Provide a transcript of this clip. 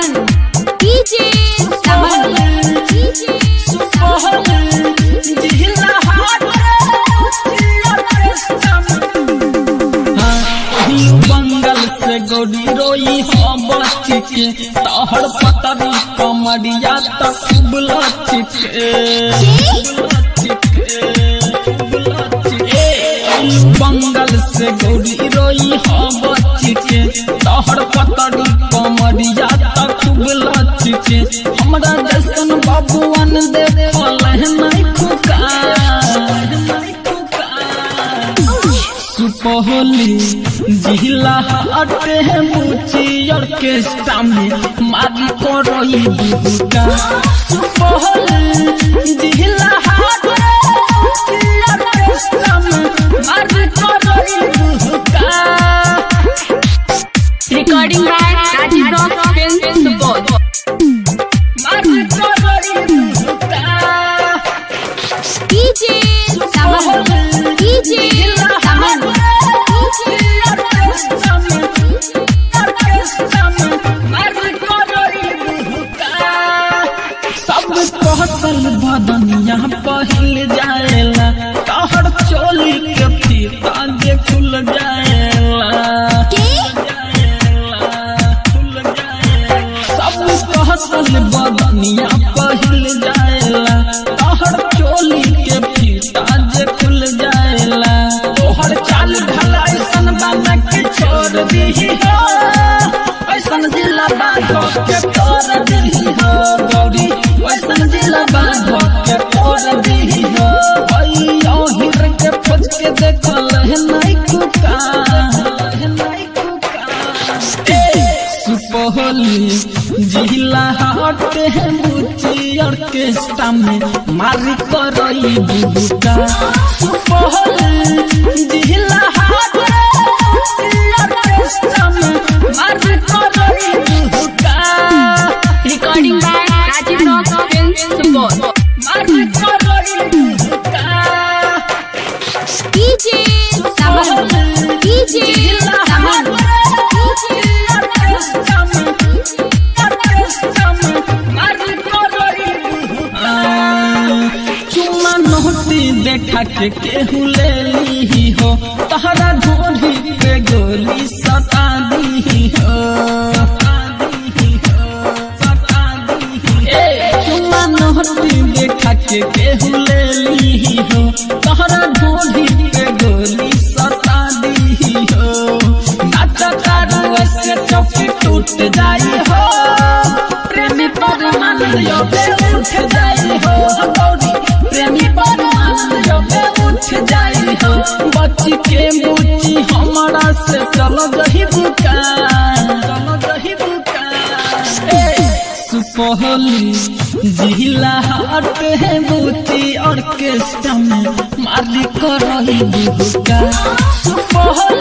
Saman. DJ Saman. DJ बंगल से गोरी रोई हो बचिके तहर पतरी कमरिया तक खूब लचिके बंगल से गोरी रोई हो बचिके तहर पतरी कमरिया तक खूब लचिके हमरा जैसन बाबुअन देखल नहीं खुका नहीं खुका सुपहली जिला हटे मुची ऑर्केस्ट्रा में मारी करई दुका सुपहली जिला हटे मुची ऑर्केस्ट्रा में मारी करई दुका Recording by Rajiv Rock Films Support. मारी करई दुका DJ Saman. DJ Saman. सब कहसल बदनिया पहिल जाएला तहर चोली के फीता जे खुल जाएला खुल जाएला। सब कहसल बदनिया पहिल जाएला तहर चोली के फीता जे खुल जाएला तोहर चाल ढला ऐसन बना के छोड़ दीही हो ऐसन जिला बाधो के तोड़ दीही हो गौरी ऐसन जिला बाधो के तोड़ दीही हो ओई ओहिर के खोज के देखल है नहीं कुका है नहीं कुका सुपहली जिला हटे मुची ऑर्केस्ट्रा में मारी करई दुका सुपहली जिला हटे मुची ऑर्केस्ट्रा में मारी करई दुका Recording by Rajiv Rock Films Support. मारी करई दुका DJ Saman. DJ Saman. चुम्मा नोटी देखा के केहू ले ली हो तहरा ढोढ़ी पे गोली सता दी हो ए, चुम्मा नोटी देखा के केहू ले ली हो तहरा ढोढ़ी पे गोली सता दी हो नाचा तारू ऐसे चौकी टूट जाई हो प्रेमी परमानंद योगे उठ जाई हो गौरी प्रेमी परमानंद योगे उठ जाई हो बच्ची के मुची हमारा से चलो गही दुकान चलो गही दुकान ए, सुपहली जिला हट है बूची ऑर्केस्ट्रा में मालिक रही दुका सुपहली